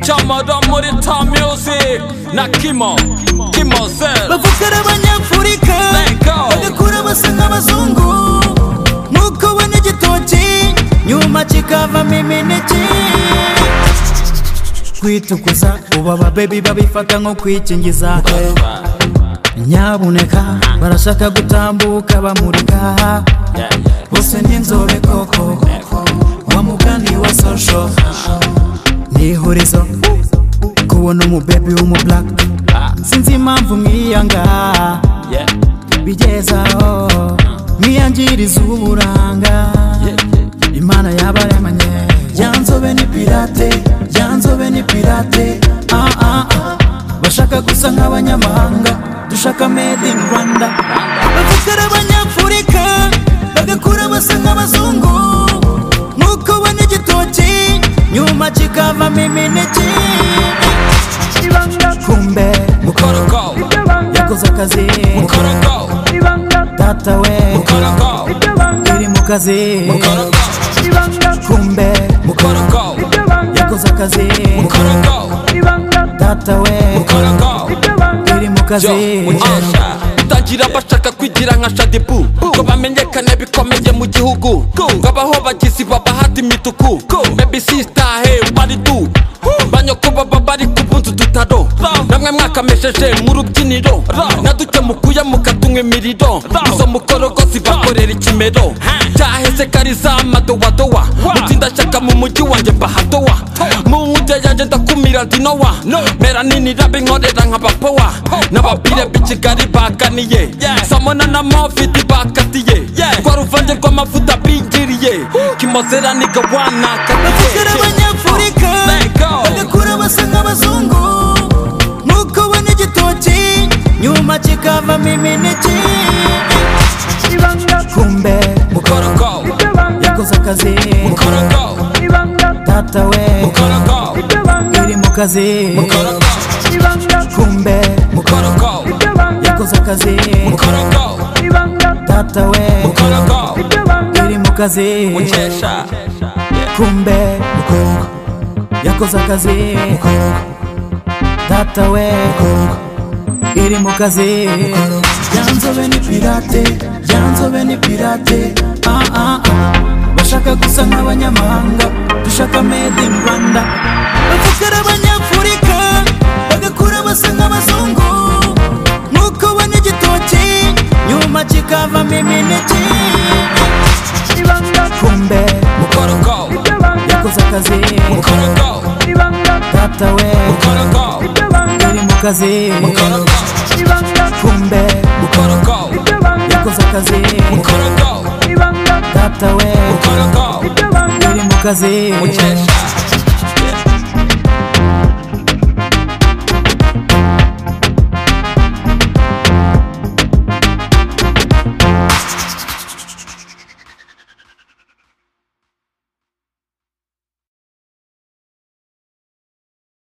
Chamada Morita Music na Kimo Kimo Zen bagukora abanyafurika Let go. bagakura basa nk'abazungu nuko ubona igitoki nyuma kikavamo imineke kwitukuza ubu ababebi babifata nko kwikingiza nyabuneka barashaka gutambuka bamurika bose ni inzobe koko wa mugani wa sosho ni ihurizo kubona umubebi w'umublaka sinzi impamvu mwiyanga bigezaho mwiyangiriza uburanga imana yaba yamanye yanzobe ni pirate yanzobe ni pirate ah, ah, ah. bashaka gusa nk'abanyamahanga dushaka made in rwanda bavuga ari abanyafurika bagakura basa nk'abazungu nk'uko ubona igitoki nyuma kikavamo imineke kumbe mukorogo Koroko yakoze akazi Koroko data we Koroko iri mu kazi Koroko kumbe Koroko yakoze akazi Koroko data we Koroko iri mu kazi munyesha utagira bashaka kwigira nka shadibu ngo bamenyekane bikomeye mu gihugu ngo abaho bagizi babahata imituku baby sister hey bari du banyoko baba bari ku bunzi dutaro namwe mwakamesheje mu rubyiniro na duke mukuye mukatunywa imiriro izo mukorogozi bakorera ikimero cyaheze kari za madowadowa utinda shaka mu mujyi wanjye mbahatowa mu nkuge yanjye ndakumira ndinowa mera nini rabe nkorera nk'abapowa n'abapire b'i kigali baganiye samona na mofiti bakatiye rwa ruvange rw'amavuta bigiriye kimozera niga bakiri wanakatiye abanyafurika Let go. bagakura basa nk'abazungu nuko ubona igitoki nyuma kikavamo imineke kumbe Koroko, yakoze akazi koroko, data we koroko, iri mu kazi koroko, kumbe koroko, yakoze akazi koroko, data we koroko, iri mu kazi munyesha. kumbe yakoze akazi data we iri mu kazi yanzobe ni pirate yanzobe ni pirate ah, ah, ah. bashaka gusa nk'abanyamahanga dushaka made in rwanda bavuga ari abanyafurika bagakura basa nk'abazungu nuko ubona igitoki nyuma kikavamo imineke kumbe Koroko, yakoze akazi koroko, data we koroko, iri mu kazi koroko, kumbe koroko, yakoze akazi koroko, data we koroko, iri mu kazi munyesha.